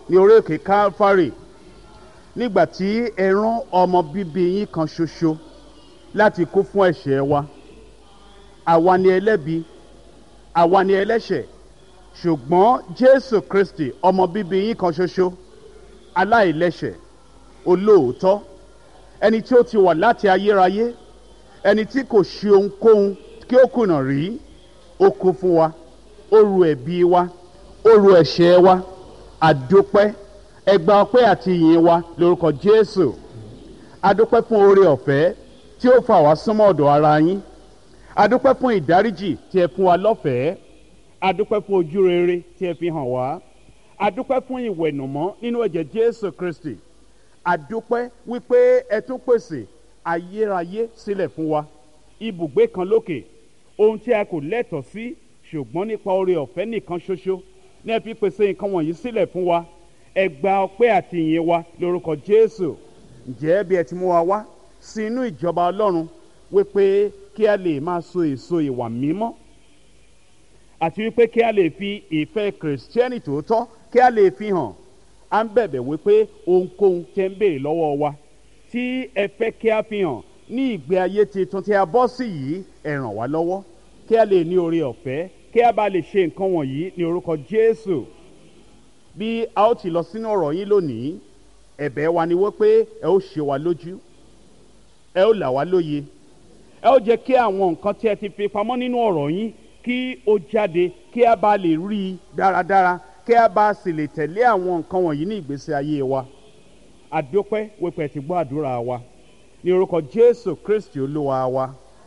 ní orí òkè calvary nígbà tí ẹ rán ọmọ bíbí yín kan ṣoṣo láti kú fún ẹ̀ṣẹ̀ wa àwa ni ẹlẹ́bi àwa ni ẹlẹ́ṣẹ̀ ṣùgbọ́n jésù kristi ọmọ bíbí yín kan ṣoṣo aláìlẹ́ṣẹ̀ olóòótọ́ ẹni tí ó ti wà láti ayérayé ẹni tí kò ṣe ohunkóhun kí ó kùnà rí ó kú fún wa ó ru ẹ̀bi wa ó ru ẹ̀ṣẹ̀ wa àdópẹ́ ẹgbà ọpẹ́ àti ìyìn wa lórúkọ jésù adópẹ́ fún oore ọ̀fẹ́ tí ó fà wá súnmọ́ ọ̀dọ̀ ara yín adúpẹ́ fún ìdáríjì tí ẹ fún wa lọ́fẹ̀ẹ́ adúpẹ́ fún ojú rere tí ẹ fi hàn wá adúpẹ́ fún ìwẹ̀nùmọ́ nínú ẹ̀jẹ̀ jésù kristi adúpẹ́ wípé ẹ tún pèsè ayérayé sílẹ̀ fún wa ibùgbé kan lókè ohun tí a kò lẹ́tọ̀ọ́ sí ṣùgbọ́n nípa oore ọ̀fẹ́ nìkan ṣoṣo ní ẹ fi pèsè nǹkan wọ̀nyí sílẹ̀ fún wa ẹ gba ọpẹ́ àti ìyìn wa lórúkọ jésù ǹjẹ́ bí ẹ ti mú wa wá sí inú ìjọba ọlọ́run wípé kí a lè máa so èso ìwà mímọ́ àti wípé kí a lè fi ìfẹ́ kìrìsìtẹ́nì tòótọ́ kí a lè fi hàn à ń bẹ̀bẹ̀ wípé ohunkóhun tẹ́ ń béèrè lọ́wọ́ wa tí ẹ fẹ́ kí a fi hàn ní ìgbé ayé tuntun tí a bọ́ sí yìí ẹ ràn wá lọ́wọ́ kí a lè ní oore ọ̀fẹ́ kí a bá lè ṣe nǹkan wọ̀nyí ní orúkọ jésù bí a ó ti lọ sínú ọ̀rọ̀ yín lónìí ẹ̀bẹ̀ wa ni wípé ẹ ó ṣe wa lójú ẹ ó là wá lóye ẹ ó jẹ́ kí àwọn nǹkan tí ẹ ti fi pamọ́ nínú ọ̀rọ̀ yín kí ó jáde kí a bá lè rí i dáradára kí a bá sì lè tẹ̀lé àwọn nǹkan wọ̀nyí ní ìgbésí ayé wa àdópẹ́ wípé ti gbọ́ àdúrà wa ní orúkọ jésù kristi olúwa wa.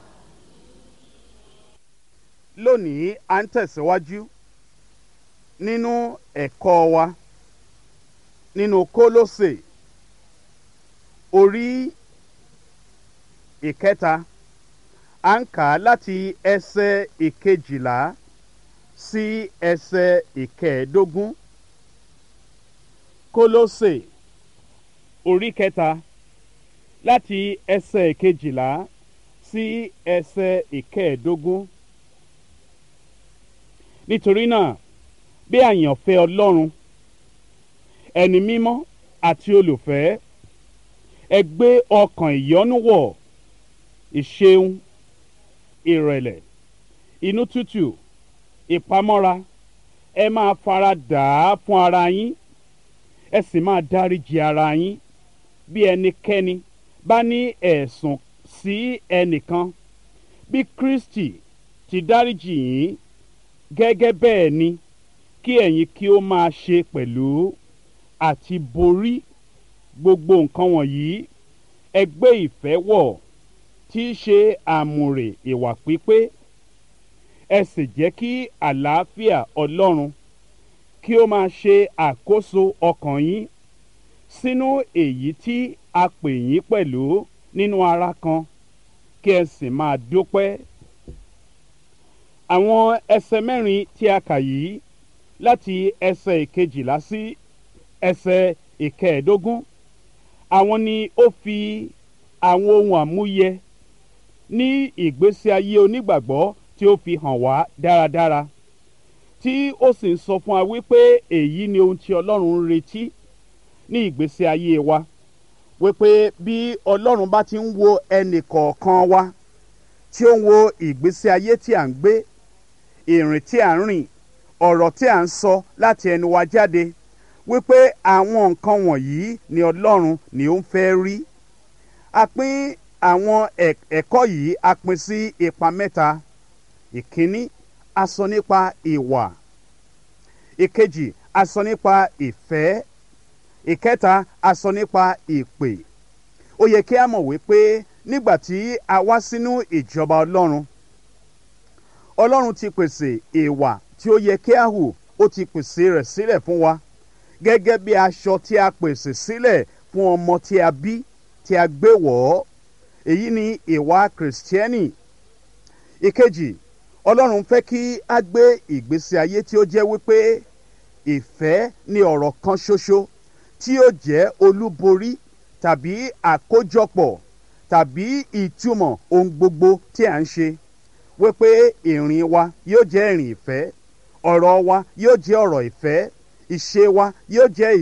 lónìí à ń tẹ̀síwájú nínú ẹ̀kọ́ wa nínú kólósè orí ìkẹta à ń kà á láti ẹsẹ̀ ìkejìlá sí ẹsẹ̀ ìkẹẹ̀ẹ́dógún kólósè orí kẹta láti ẹsẹ̀ ìkejìlá sí ẹsẹ̀ ìkẹẹ̀ẹ́dógún nítorí náà bí àyànfẹ́ ọlọ́run ẹni mímọ́ àti olùfẹ́ ẹ gbé ọkàn ìyọ́nú wọ̀ ìṣeun ìrẹ̀lẹ̀ inú tútù ìpamọ́ra ẹ máa fara dà á fún ara yín ẹ sì máa dáríji ara yín bí ẹnikẹ́ni bá ní ẹ̀sùn sí ẹnìkan bí kristi ti dáríji yín gẹ́gẹ́ bẹ́ẹ̀ ni kí ẹ̀yin kí ó máa ṣe pẹ̀lú àti borí gbogbo nǹkan wọ̀nyí ẹ gbé ìfẹ́ wọ̀ tí í ṣe àmùrè ìwà pípé ẹ sì jẹ́ kí àlàáfíà ọlọ́run kí ó máa ṣe àkóso ọkàn yín sínú èyí tí a pè yín pẹ̀lú nínú ara kan kí ẹ sì máa dúpẹ́. àwọn ẹsẹ̀ mẹ́rin tí a kà yìí láti ẹsẹ̀ ìkejìlá sí ẹsẹ̀ ìkẹẹ̀ẹ́dógún àwọn ni ó fi àwọn ohun àmúyẹ ní ìgbésí ayé onígbàgbọ́ tí ó fi hàn wá dáradára tí ó sì ń sọ fún wa wípé èyí ni ohun tí ọlọ́run ń retí ní ìgbésí ayé wa wípé bí ọlọ́run bá ti ń wo ẹnì kọ̀ọ̀kan wa tí ó ń wo ìgbésí ayé tí à ń gbé ìrìn tí à ń rìn ọ̀rọ̀ tí à ń sọ láti ẹnu wa jáde wípé àwọn nǹkan wọ̀nyí ni ọlọ́run ni ó ń fẹ́ rí a pín àwọn ẹ̀kọ́ yìí a pín sí ipa mẹ́ta ìkíní a sọ nípa ìwà ìkejì a sọ nípa ìfẹ́ ìkẹta a sọ nípa ìpè ó yẹ kí a mọ̀ wípé nígbà tí a wá sínú ìjọba ọlọ́run ọlọ́run ti pèsè ìwà tí ó yẹ kí a hù ó ti pèsè rẹ̀ sílẹ̀ fún wa gẹ́gẹ́ bí aṣọ tí a pèsè sílẹ̀ fún ọmọ tí a bí tí a gbé wọ̀ ọ́ èyí ni ìwà kìrìsìtẹ́nì ìkejì ọlọ́run fẹ́ kí a gbé ìgbésí ayé tí ó jẹ́ wípé ìfẹ́ ni ọ̀rọ̀ kan ṣoṣo tí ó jẹ́ olúborí tàbí àkójọpọ̀ tàbí ìtumọ̀ ohun gbogbo tí à ń ṣe wípé ìrìn wa yóò jẹ́ ìrìn ìfẹ́ ọ̀rọ̀ wa yóò jẹ́ ọ̀rọ̀ ìfẹ́ ìṣe wa yóò jẹ́